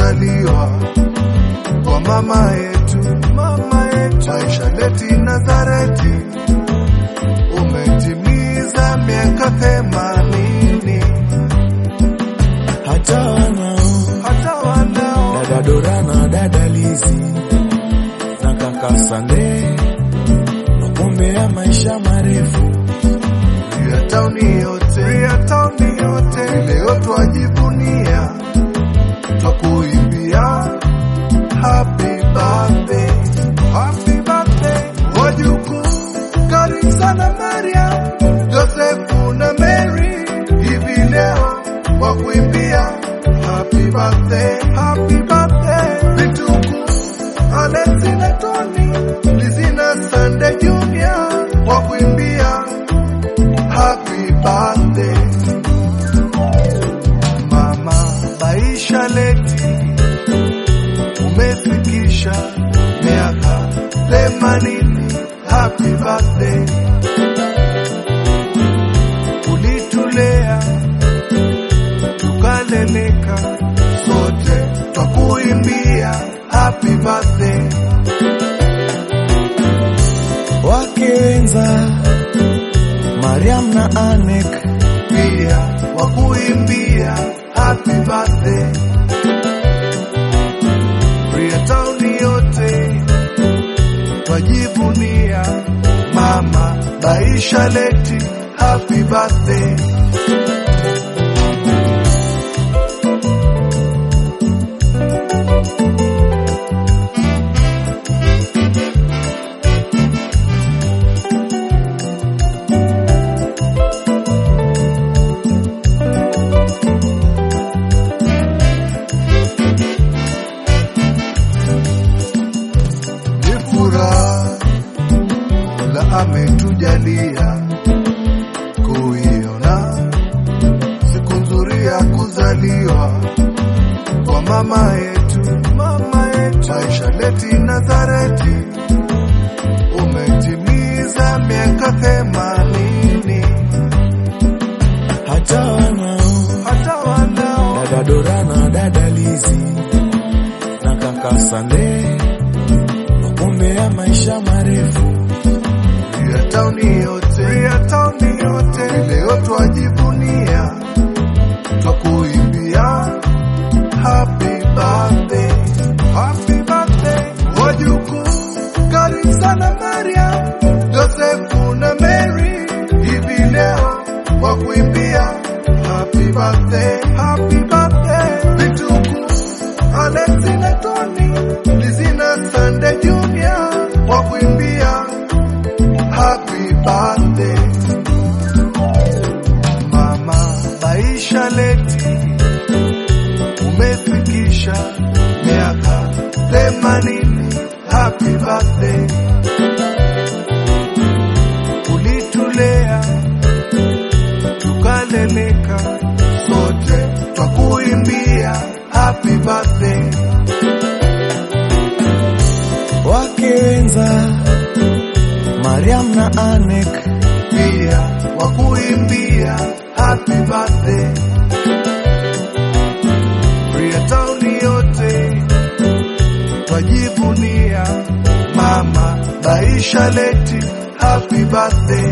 kuzaliwa kwa mama yetu, mama yetu Aisha Leti Nazareti, umetimiza miaka themanini. hata wanao Hata wanao dada Dora na dada Lizi na kaka Sande wakumbea maisha marefu. ya tauni yote, ya tauni yote, leo twajivunia, twakuimbia happy birthday, happy birthday wajukuu, karibu sana Maria, Josefu na Mary, hivi leo wakuimbia happy birthday, happy birthday vituku Alexi na Tony, Lizzy na Sande Junior wakuimbia happy birthday mama Baisha Leti, umefikisha miaka themanini. Happy birthday, ulitulea tukaleleka, sote twakuimbia happy birthday. Wakenza Mariam na Anek pia wakuimbia happy birthday. Freetown yote twajivunia mama Baisha Leti, happy birthday. ni furaha la ametujalia kuiona siku nzuri ya kuzaliwa kwa mama yetu, mama yetu Aisha Leti Nazareti, umetimiza miaka themanini. hata wanao Hata wanao dada Dora na dada Lizi na kaka Sande wakumbea maisha marefu. ya tauni yote, ya tauni yote, leo twajivunia, twakuimbia happy birthday, happy birthday wajukuu, karibu sana Maria, Josefu na Mary, hivi leo wakuimbia happy birthday, happy birthday vituku Alexi na Tony, Lizzy na Sande Junior wakuimbia happy birthday mama Baisha Leti, umefikisha miaka themanini. Happy birthday, ulitulea tukaleleka, sote twakuimbia happy birthday. Wakenza Mariam na Anek pia wakuimbia happy birthday. Freetown yote twajivunia mama Baisha Leti, happy birthday.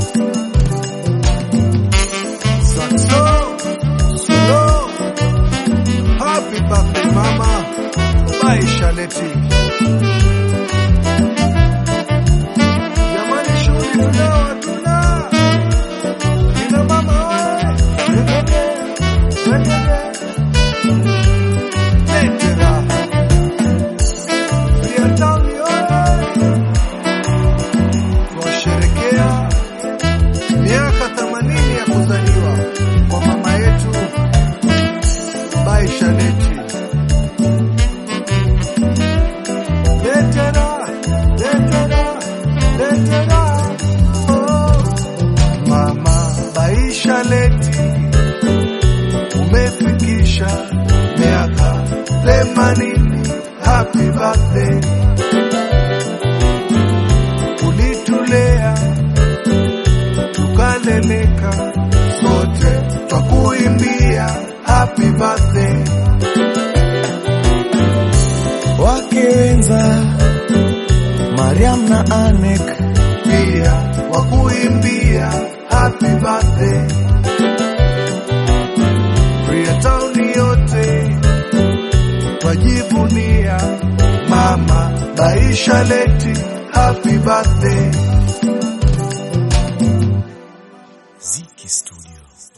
Saxo, slow, happy birthday mama Baisha Leti. Jamani, shughuli tunao hatuna. Kina mama oye, wengine, wengine. Lete raha. Freetown oye. Twasherekea miaka 80 ya kuzaliwa kwa mama yetu Baisha Leti. Letera, letera, letera. Oh. Mama Baisha Leti, umefikisha miaka themanini. Happy birthday, ulitulea tukaleleka, sote twakuimbia happy birthday. wake wenza Mariam na Anek, pia wakuimbia happy birthday. Freetown yote twajivunia mama Baisha leti happy birthday.